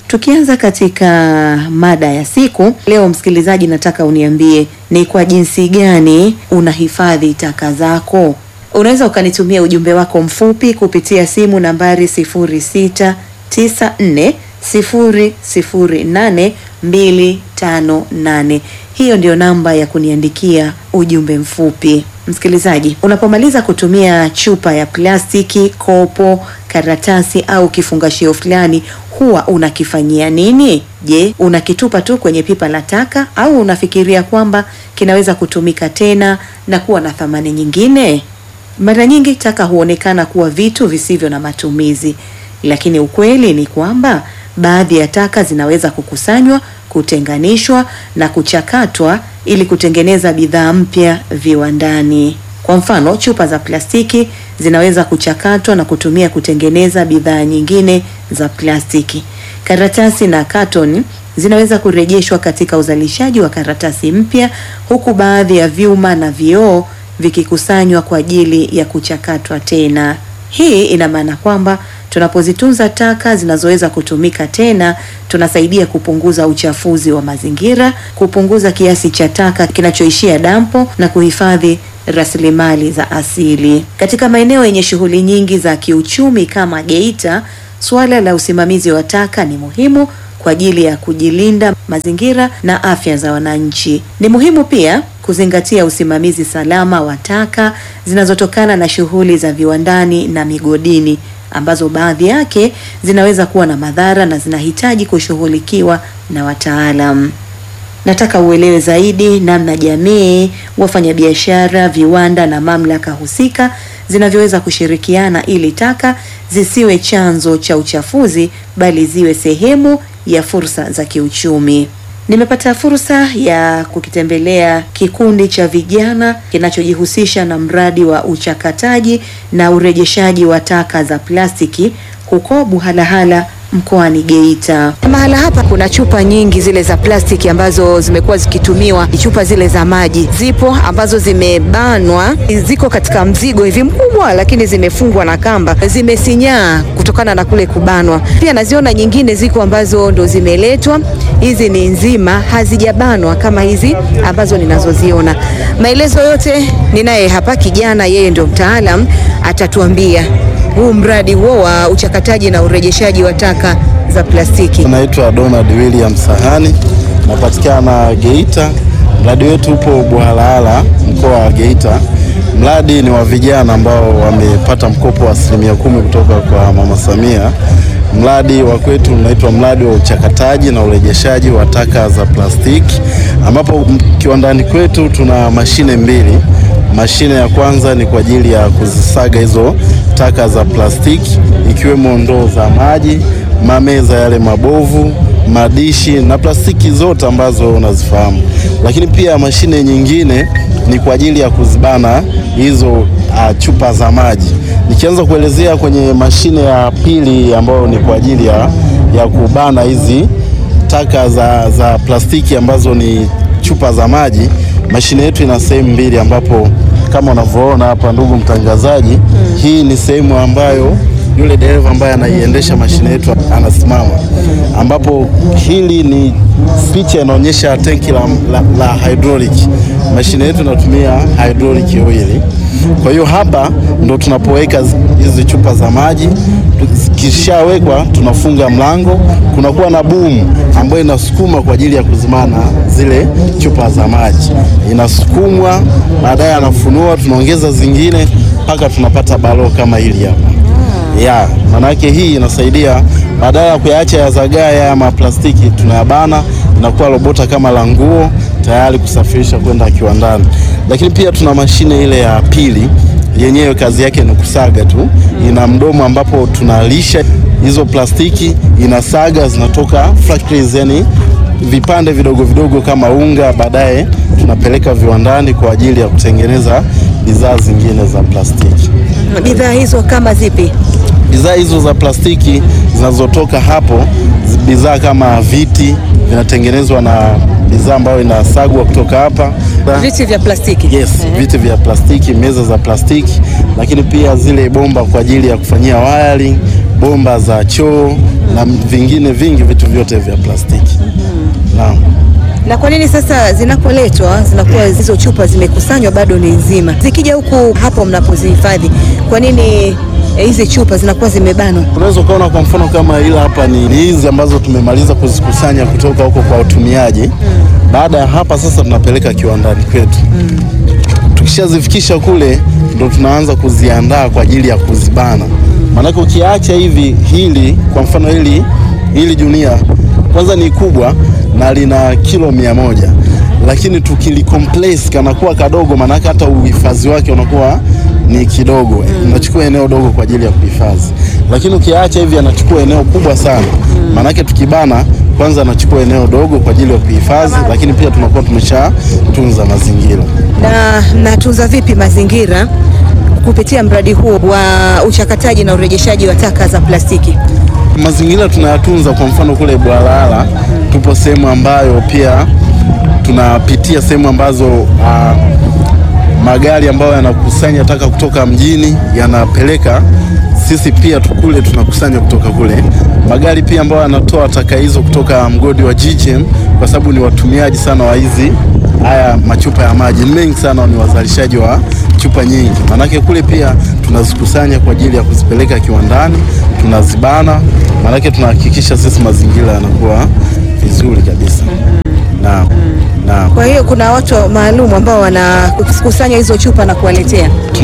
Tukianza katika mada ya siku leo, msikilizaji, nataka uniambie ni kwa jinsi gani unahifadhi taka zako. Unaweza ukanitumia ujumbe wako mfupi kupitia simu nambari 0694008258. Hiyo ndio namba ya kuniandikia ujumbe mfupi. Msikilizaji, unapomaliza kutumia chupa ya plastiki, kopo, karatasi au kifungashio fulani, huwa unakifanyia nini? Je, unakitupa tu kwenye pipa la taka au unafikiria kwamba kinaweza kutumika tena na kuwa na thamani nyingine? Mara nyingi taka huonekana kuwa vitu visivyo na matumizi, lakini ukweli ni kwamba baadhi ya taka zinaweza kukusanywa, kutenganishwa na kuchakatwa ili kutengeneza bidhaa mpya viwandani. Kwa mfano, chupa za plastiki zinaweza kuchakatwa na kutumia kutengeneza bidhaa nyingine za plastiki. Karatasi na katoni zinaweza kurejeshwa katika uzalishaji wa karatasi mpya, huku baadhi ya vyuma na vioo vikikusanywa kwa ajili ya kuchakatwa tena. Hii ina maana kwamba tunapozitunza taka zinazoweza kutumika tena, tunasaidia kupunguza uchafuzi wa mazingira, kupunguza kiasi cha taka kinachoishia dampo na kuhifadhi rasilimali za asili. Katika maeneo yenye shughuli nyingi za kiuchumi kama Geita, suala la usimamizi wa taka ni muhimu kwa ajili ya kujilinda mazingira na afya za wananchi. Ni muhimu pia kuzingatia usimamizi salama wa taka zinazotokana na shughuli za viwandani na migodini ambazo baadhi yake zinaweza kuwa na madhara na zinahitaji kushughulikiwa na wataalam. Nataka uelewe zaidi namna jamii, wafanyabiashara, viwanda na mamlaka husika zinavyoweza kushirikiana ili taka zisiwe chanzo cha uchafuzi bali ziwe sehemu ya fursa za kiuchumi. Nimepata fursa ya kukitembelea kikundi cha vijana kinachojihusisha na mradi wa uchakataji na urejeshaji wa taka za plastiki huko Buhalahala mkoani Geita. Mahala hapa kuna chupa nyingi zile za plastiki ambazo zimekuwa zikitumiwa, chupa zile za maji zipo ambazo zimebanwa, ziko katika mzigo hivi mkubwa, lakini zimefungwa na kamba, zimesinyaa kutokana na kule kubanwa. Pia naziona nyingine ziko ambazo ndo zimeletwa, hizi ni nzima, hazijabanwa kama hizi ambazo ninazoziona. Maelezo yote ninaye hapa kijana, yeye ndo mtaalam, atatuambia huu mradi huo wa uchakataji na urejeshaji wa taka za plastiki. Naitwa Donald William Sahani, napatikana Geita. Mradi wetu upo Buhalahala, mkoa wa Geita. Mradi ni wa vijana ambao wamepata mkopo wa asilimia kumi kutoka kwa Mama Samia. Mradi wa kwetu unaitwa mradi wa uchakataji na urejeshaji wa taka za plastiki, ambapo kiwandani kwetu tuna mashine mbili. Mashine ya kwanza ni kwa ajili ya kuzisaga hizo taka za plastiki ikiwemo ndoo za maji, mameza yale mabovu, madishi na plastiki zote ambazo unazifahamu. Lakini pia mashine nyingine ni kwa ajili ya kuzibana hizo uh, chupa za maji. Nikianza kuelezea kwenye mashine ya pili ambayo ni kwa ajili ya, ya kubana hizi taka za, za plastiki ambazo ni chupa za maji. Mashine yetu ina sehemu mbili ambapo kama unavyoona hapa, ndugu mtangazaji, mm. hii ni sehemu ambayo yule dereva ambaye anaiendesha mashine yetu anasimama, ambapo hili ni picha inaonyesha tenki la, la, la hydraulic. Mashine yetu inatumia hydraulic oil. Kwa hiyo hapa ndo tunapoweka hizi chupa za maji, zikishawekwa tunafunga mlango, kunakuwa na boom ambayo inasukuma kwa ajili ya kuzimana zile chupa za maji, inasukumwa, baadaye anafunua, tunaongeza zingine mpaka tunapata balo kama hili hapa ya manake hii inasaidia, badala ya kuyaacha yazagae ama plastiki, tunayabana inakuwa robota kama la nguo tayari kusafirisha kwenda kiwandani. Lakini pia tuna mashine ile ya pili, yenyewe kazi yake ni kusaga tu, ina mdomo ambapo tunalisha hizo plastiki, inasaga zinatoka factories, yani vipande vidogo vidogo kama unga, baadaye tunapeleka viwandani kwa ajili ya kutengeneza bidhaa zingine za plastiki. Bidhaa hizo kama zipi? Bidhaa hizo za plastiki zinazotoka hapo, bidhaa kama viti vinatengenezwa na bidhaa ambayo inasagwa kutoka hapa. Viti vya plastiki. Yes, viti vya plastiki, meza za plastiki, lakini pia zile bomba kwa ajili ya kufanyia wiring, bomba za choo na vingine vingi, vitu vyote vya plastiki. Naam. Na kwa nini sasa zinapoletwa zinakuwa hizo chupa zimekusanywa bado ni nzima, zikija huku hapo mnapozihifadhi, kwa nini eh, hizi chupa zinakuwa zimebanwa? Unaweza ukaona kwa mfano kama ila hapa ni ni hizi ambazo tumemaliza kuzikusanya kutoka huko kwa watumiaji. Baada ya hapa sasa tunapeleka kiwandani kwetu. Tukishazifikisha kule ndo tunaanza kuziandaa kwa ajili ya kuzibana. Maanake ukiacha hivi, hili kwa mfano hili hili junia kwanza ni kubwa na lina kilo mia moja lakini tukilikompress kanakuwa kadogo, maanake hata uhifadhi wake unakuwa ni kidogo, unachukua eneo dogo kwa ajili ya kuhifadhi. Lakini ukiacha hivi anachukua eneo kubwa sana, maanake tukibana kwanza anachukua eneo dogo kwa ajili ya kuhifadhi, lakini pia tunakuwa tumeshatunza mazingira. Na mnatunza vipi mazingira kupitia mradi huu wa uchakataji na urejeshaji wa taka za plastiki? Mazingira tunayatunza. Kwa mfano kule Bwalala tupo sehemu ambayo pia tunapitia sehemu ambazo ah, magari ambayo yanakusanya taka kutoka mjini yanapeleka, sisi pia tu- kule tunakusanya kutoka kule. Magari pia ambayo yanatoa taka hizo kutoka mgodi wa GGM, kwa sababu ni watumiaji sana wa hizi haya machupa ya maji, ni mengi sana, ni wazalishaji wa chupa nyingi. Maanake kule pia tunazikusanya kwa ajili ya kuzipeleka kiwandani, tunazibana, maanake tunahakikisha sisi mazingira yanakuwa vizuri kabisa. Naam, naam. Kwa hiyo kuna watu maalum ambao wanakusanya hizo chupa na kuwaletea.